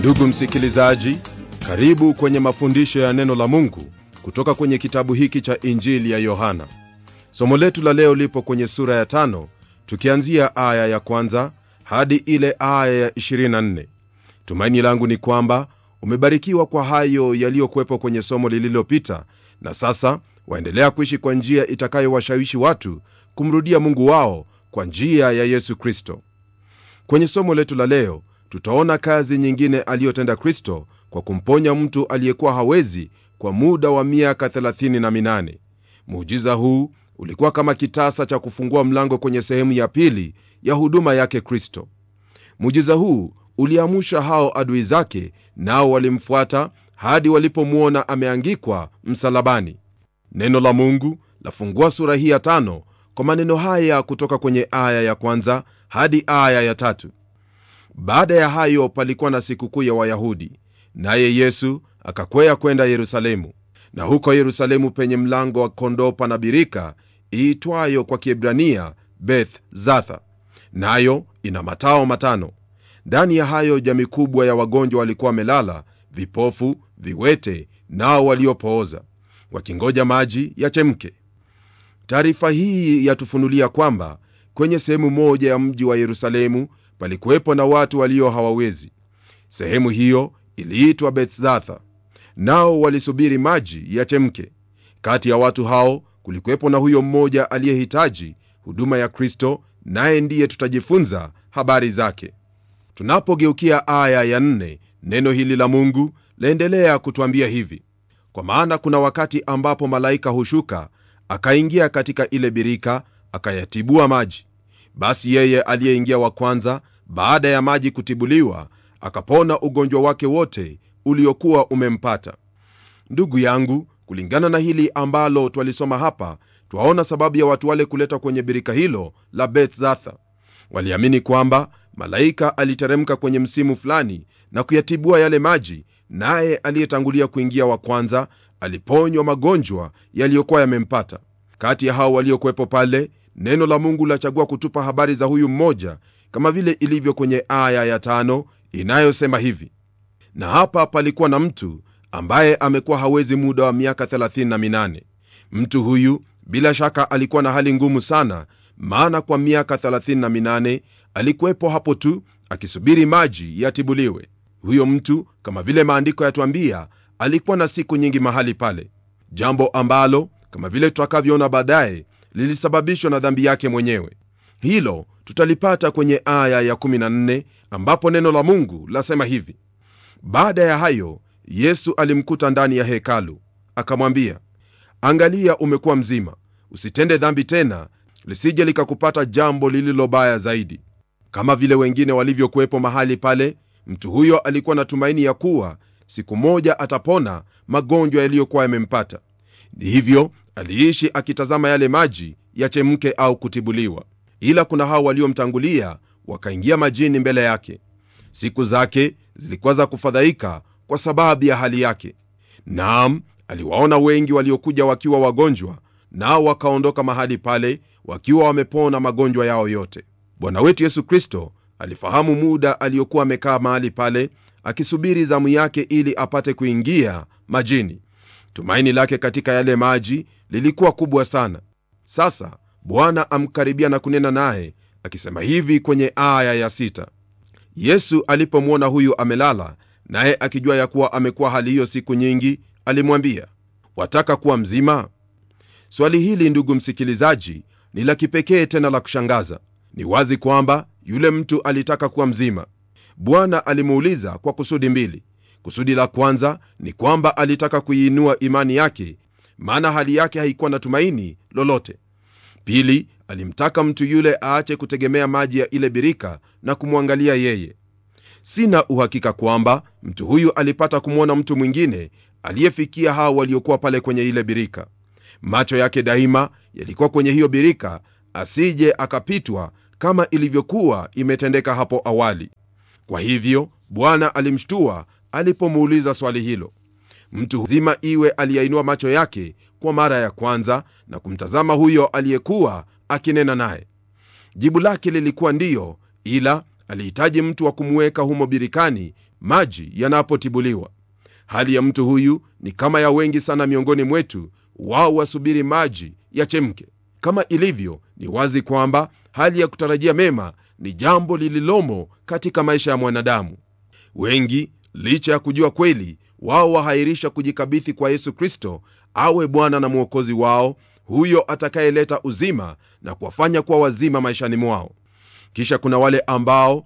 ndugu msikilizaji karibu kwenye mafundisho ya neno la mungu kutoka kwenye kitabu hiki cha injili ya yohana somo letu la leo lipo kwenye sura ya tano tukianzia aya ya kwanza hadi ile aya ya 24 tumaini langu ni kwamba umebarikiwa kwa hayo yaliyokuwepo kwenye somo lililopita na sasa waendelea kuishi kwa njia itakayowashawishi watu kumrudia mungu wao kwa njia ya yesu kristo kwenye somo letu la leo tutaona kazi nyingine aliyotenda kristo kwa kumponya mtu aliyekuwa hawezi kwa muda wa miaka 38 muujiza huu ulikuwa kama kitasa cha kufungua mlango kwenye sehemu ya pili ya huduma yake kristo muujiza huu uliamusha hao adui zake nao walimfuata hadi walipomwona ameangikwa msalabani neno la mungu lafungua sura hii ya tano kwa maneno haya kutoka kwenye aya ya kwanza hadi aya ya tatu baada ya hayo palikuwa na sikukuu ya wayahudi naye yesu akakwea kwenda yerusalemu na huko yerusalemu penye mlango wa kondoo pana birika iitwayo kwa kiebrania beth zatha nayo ina matao matano ndani ya hayo jamii kubwa ya wagonjwa walikuwa wamelala vipofu viwete nao waliopooza wakingoja maji yachemke taarifa hii yatufunulia kwamba kwenye sehemu moja ya mji wa yerusalemu palikuwepo na watu walio hawawezi sehemu hiyo iliitwa bethzatha nao walisubiri maji yachemke kati ya watu hao kulikuwepo na huyo mmoja aliyehitaji huduma ya kristo naye ndiye tutajifunza habari zake tunapogeukia aya ya nne neno hili la mungu laendelea kutwambia hivi kwa maana kuna wakati ambapo malaika hushuka akaingia katika ile birika akayatibua maji basi yeye aliyeingia wa kwanza baada ya maji kutibuliwa akapona ugonjwa wake wote uliokuwa umempata ndugu yangu kulingana na hili ambalo twalisoma hapa twaona sababu ya watu wale kuletwa kwenye birika hilo la bethzatha waliamini kwamba malaika aliteremka kwenye msimu fulani na kuyatibua yale maji naye aliyetangulia kuingia wa kwanza aliponywa magonjwa yaliyokuwa yamempata kati ya hao waliokuwepo pale neno la mungu lachagua kutupa habari za huyu mmoja kama vile ilivyo kwenye aya ya tano inayosema hivi na hapa palikuwa na mtu ambaye amekuwa hawezi muda wa miaka 38 mtu huyu bila shaka alikuwa na hali ngumu sana maana kwa miaka 38 alikuwepo hapo tu akisubiri maji yatibuliwe huyo mtu kama vile maandiko yatwambia alikuwa na siku nyingi mahali pale jambo ambalo kama vile tutakavyoona baadaye lilisababishwa na dhambi yake mwenyewe hilo tutalipata kwenye aya ya 14 ambapo neno la mungu lasema hivi baada ya hayo yesu alimkuta ndani ya hekalu akamwambia angalia umekuwa mzima usitende dhambi tena lisije likakupata jambo lililobaya zaidi kama vile wengine walivyokuwepo mahali pale mtu huyo alikuwa na tumaini ya kuwa siku moja atapona magonjwa yaliyokuwa yamempata ni hivyo aliishi akitazama yale maji yachemke au kutibuliwa ila kuna hao waliomtangulia wakaingia majini mbele yake siku zake zilikuwa za kufadhaika kwa sababu ya hali yake naam aliwaona wengi waliokuja wakiwa wagonjwa nao wakaondoka mahali pale wakiwa wamepona magonjwa yao yote bwana wetu yesu kristo alifahamu muda aliyokuwa amekaa mahali pale akisubiri zamu yake ili apate kuingia majini tumaini lake katika yale maji lilikuwa kubwa sana sasa bwana amkaribia na kunena naye akisema hivi kwenye aya ya sita yesu alipomwona huyu amelala naye akijua ya kuwa amekuwa hali hiyo siku nyingi alimwambia wataka kuwa mzima swali hili ndugu msikilizaji ni la kipekee tena la kushangaza ni wazi kwamba yule mtu alitaka kuwa mzima bwana alimuuliza kwa kusudi mbili kusudi la kwanza ni kwamba alitaka kuiinua imani yake maana hali yake haikuwa na tumaini lolote pili alimtaka mtu yule aache kutegemea maji ya ile birika na kumwangalia yeye sina uhakika kwamba mtu huyu alipata kumwona mtu mwingine aliyefikia hao waliokuwa pale kwenye ile birika macho yake daima yalikuwa kwenye hiyo birika asije akapitwa kama ilivyokuwa imetendeka hapo awali kwa hivyo bwana alimshtua alipomuuliza swali hilo mtu mzima iwe aliyainua macho yake kwa mara ya kwanza na kumtazama huyo aliyekuwa akinena naye jibu lake lilikuwa ndiyo ila alihitaji mtu wa kumweka humo birikani maji yanapotibuliwa hali ya mtu huyu ni kama ya wengi sana miongoni mwetu wao wasubiri maji yachemke kama ilivyo ni wazi kwamba hali ya kutarajia mema ni jambo lililomo katika maisha ya mwanadamu wengi licha ya kujua kweli wao wahairisha kujikabithi kwa yesu kristo awe bwana na mwokozi wao huyo atakayeleta uzima na kuwafanya kuwa wazima maishani mwao kisha kuna wale ambao